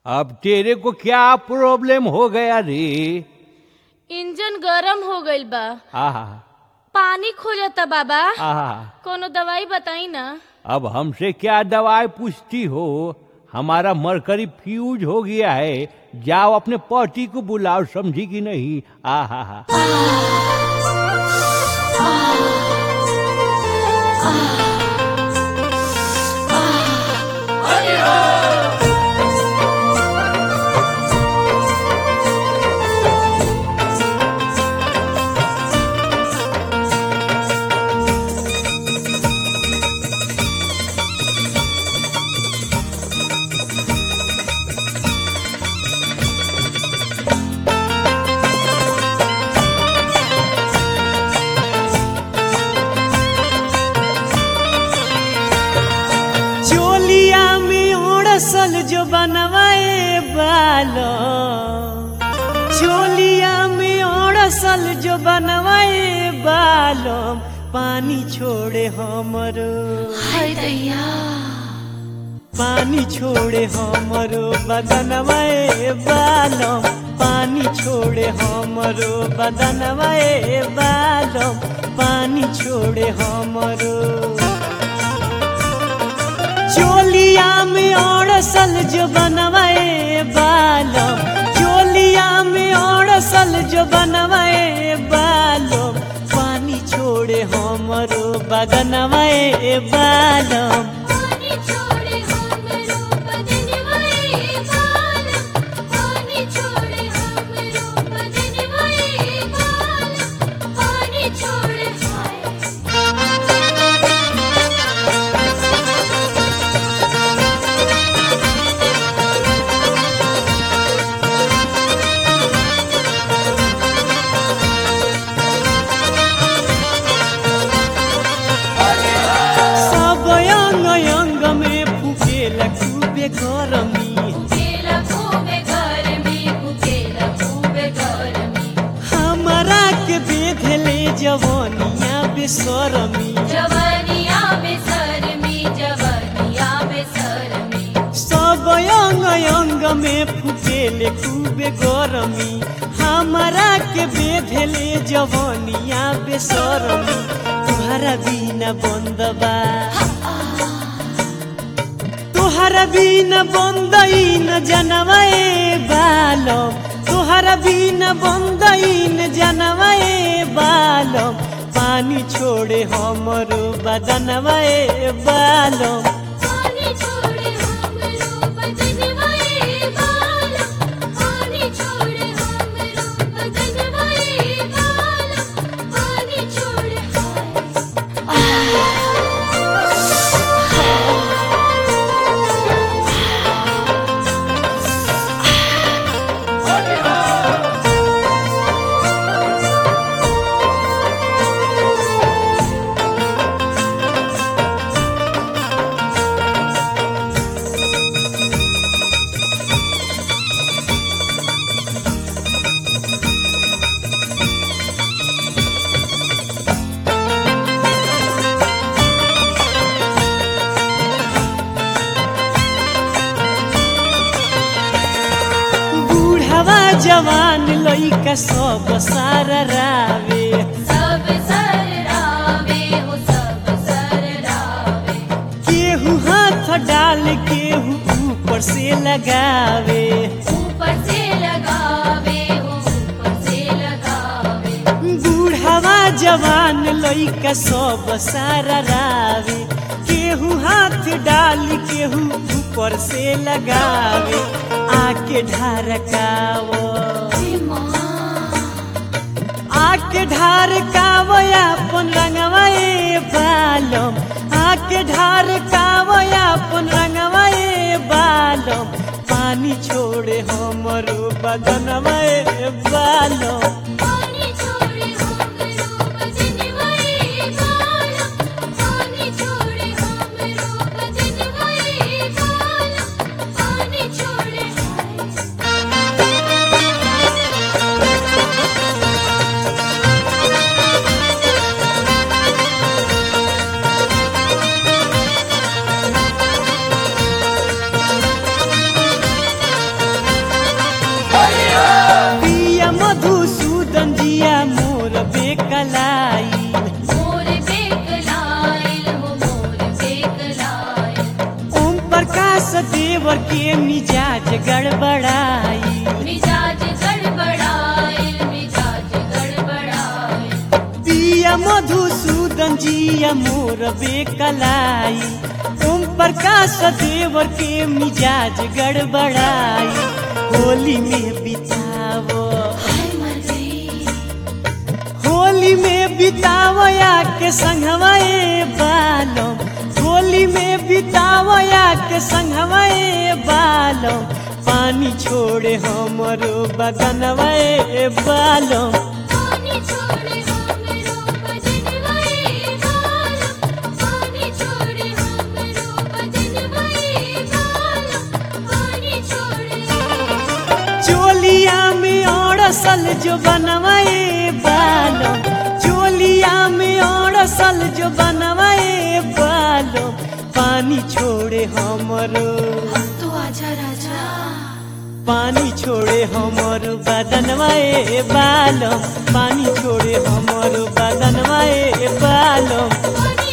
अब तेरे को क्या प्रॉब्लम हो गया रे इंजन गरम हो गईल बा आहा पानी खोजता बाबा आहा कोनो दवाई बताई ना अब हमसे क्या दवाई पूछती हो हमारा मरकरी फ्यूज हो गया है जाओ अपने पति को बुलाओ समझी कि नहीं आहा हा चोलिया में ओड़सल जो बनवाए बालो चोलिया में ओड़सल जो बनवाए बालो पानी छोड़े हमरो हाय दैया पानी छोड़े हमरो बदनवाए बालो पानी छोड़े हमरो बदनवाए बालो पानी छोड़े हमरो चोलिया में ओड़सल जो बनवाए बालो चोलिया में ओड़सल जो बनवाए बालो पानी छोड़े हमरो बदनवाए बालो पानी छोड़े हमरो बदनवाए बाल पानी छोड़े हमरो बदनवाए बाल पानी छोड़े हाय सब अंग अंग में फुकेला खूबे गरमी केला खूबे घर में केला खूबे घर में हमरा के बेधले जवानिया बेसरमी जवानिया में सर में जवानिया में सर में सब अंग अंग में फुकेले खूबे गरमी हमारा के बेधले जवानिया बेसरमी तुहरा बिना बंद बा तुहरा बिना बंद न जनवाए बालम तुहरा बिना बंद न जनवाए बालम पानी छोड़े हमरो बदनवाए बालम पानी छोड़े हमरो बदनवाए बाल पानी छोड़े हमरो बदनवाए बाल पानी छोड़े हाय बूढ़वा जवान लइका सब सारा रावे सब सर रावे हो सब सर रावे केहू हाथ डाल केहू ऊपर से लगावे ऊपर से लगावे हो ऊपर से लगावे बूढ़वा जवान लइका सब सारा रावे केहू हाथ डाल केहू ऊपर से लगावे आके ढारकावो आके ढारकावो अपन रंगवाए बालम आके ढारकावो अपन रंगवाए बालम पानी छोड़े हमरो बदनवाए बालम पानी छोड़े हमरो बदनवाए बाल पानी छोड़े हमरो बदनवाए बाल पानी छोड़े हाय हाँ के मिजाज गड़बड़ाई मिजाज गड़बड़ाए मिजाज गड़बड़ाए पिया मधुसूदन जिया मोर बेकलाई ओम प्रकाश देवर के मिजाज गड़बड़ाई होली में बितावो हाय मर गई होली में बितावया के संगवाए बालो होली में बितावया के संगवाए बालो पानी छोड़े हमरो बगनवाए बालो पानी छोड़े हमरो बजनवाए गालो पानी छोड़े हमरो बजनवाए गालो पानी छोड़े चोलिया में औरसल जो बनवाए बालो चोलिया में औरसल जो बनवाए बालो पानी छोड़े हमरो तो आजा राजा पानी छोड़े हमर बदनवाए बालम पानी छोड़े हमर बदनवाए बालम पानी